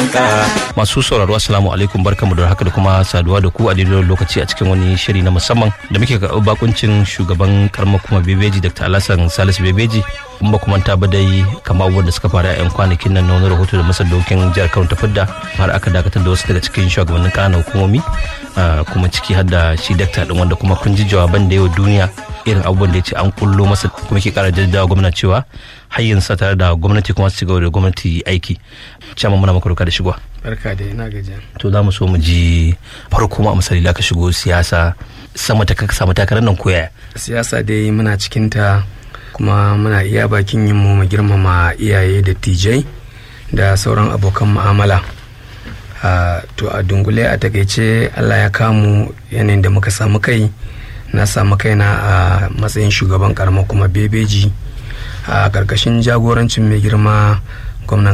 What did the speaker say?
ka masu sauraro assalamu alaikum barkamu da haka da kuma saduwa da ku a daidai lokaci a cikin wani shiri na musamman da muke karɓar bakuncin shugaban karamar kuma bebeji dr alhassan salisu bebeji in ba kuma ta ba dai kama abubuwan da suka faru a 'yan kwanakin nan na wani rahoto da masar dokin jihar kano ta fidda har aka dakatar da wasu daga cikin shugabannin ƙananan hukumomi kuma ciki har da shi dakta din wanda kuma kun ji jawaban da yau duniya irin abubuwan da ya ce an kullo masa kuma ke kara jaddada gwamna cewa hayyin sa tare da gwamnati kuma su ci gaba da gwamnati aiki cama muna maka da shigowa barka da ina gajiya to za mu so mu ji farko ma misali da ka shigo siyasa sama ta kaka samu takarar nan koya siyasa dai muna cikin ta kuma muna iya bakin yin mu girmama iyaye da tijai da sauran abokan mu'amala to a dungule a takaice allah ya kamu yanayin da muka samu kai na samu kaina a matsayin shugaban karamar kuma bebeji a ƙarƙashin jagorancin mai girma gwamnan